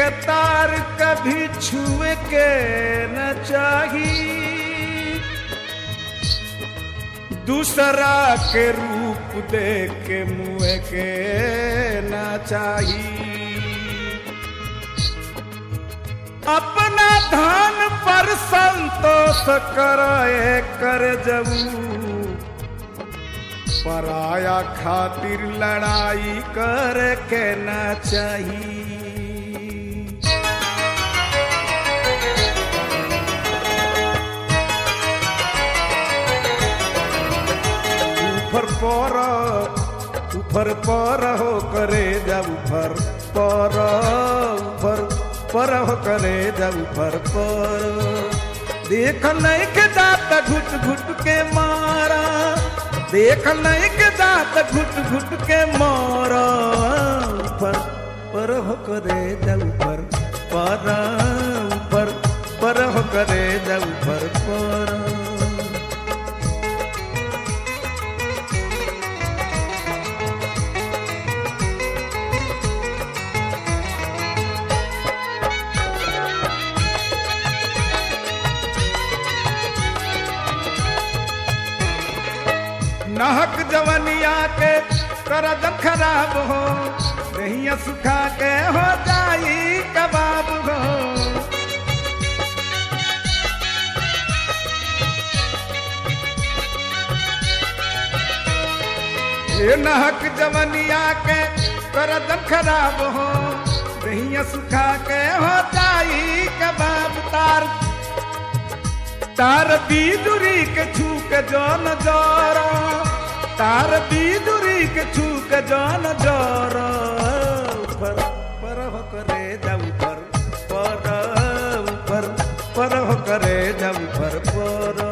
के तार कभी छुए के न चाही दूसरा के रूप दे के मुँह के न चाही अपना धान पर संतोष करे कर जबू पराया खातिर लड़ाई कर के न चाहिए ऊपर पर ऊपर पर हो करे जब ऊपर पर ऊपर पर हो करे जब ऊपर पर देख नहीं के दाता घुट घुट के मारा देख नहीं के दात घुट घुट के मारा ऊपर पर हो करे जब ऊपर पर ऊपर पर हो करे जब ऊपर पर नहक जवनिया के करद खराब हो दहिया सुखा के हो जाई कबाब हो ये नहक जवनिया के करद खराब हो दहिया सुखा के हो जाई कबाब तार तार बीजुरी के छू के जन जरा तार बीजुरी के छू के जन जरा ऊपर पर हो करे जब ऊपर पर ऊपर पर हो करे जब ऊपर पर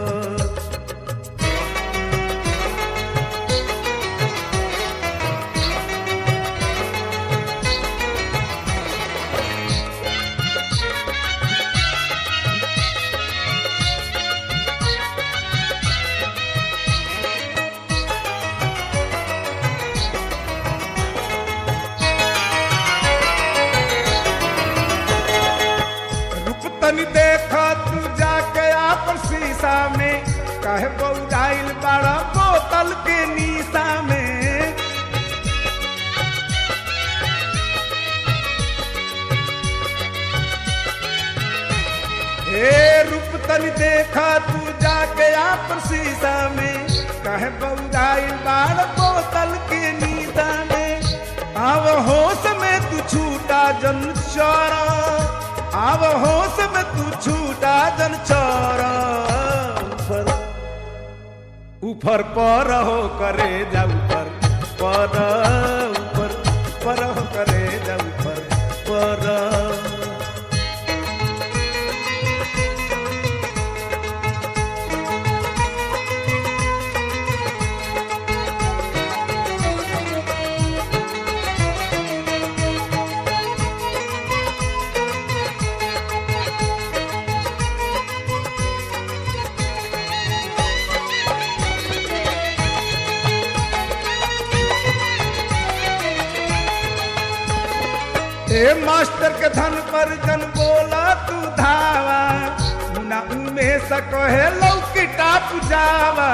रूप तनी देखा तू जाके आपन शीशा में काहे बौराइल बड़ा बोतल के नीसा में हे रूप तनी देखा तू जाके आपन शीशा में काहे बौराइल बड़ा बोतल के नीसा में आव होश में तू छूटा जन चौरा आव होश में तू छूटा जन चौरा ऊपर ऊपर पर हो करे जा ऊपर पर ऊपर पर हो करे जा ऊपर पर ए मास्टर के धन पर जन बोला तू धावा मुना उमे सकोहे लौकी टाप जावा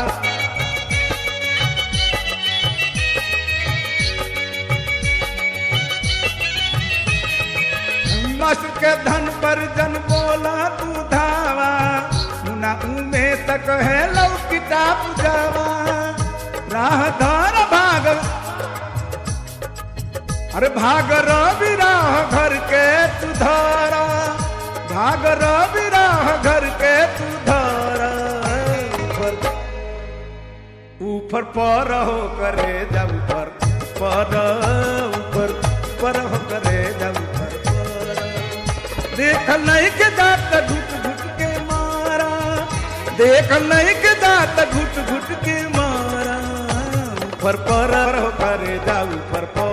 मास्टर के धन पर जन बोला तू धावा मुना उमे सकोहे लौकी टाप जावा राह धार भाग अरे भाग रवि राह घर के तू धारा भाग रवि राह घर के तू धारा ऊपर ऊपर पर हो करे जब ऊपर पर ऊपर पर हो करे जब ऊपर पर देख नहीं के दांत घुट घुट के मारा देख नहीं के दांत घुट घुट के मारा ऊपर पर हो करे जा ऊपर पर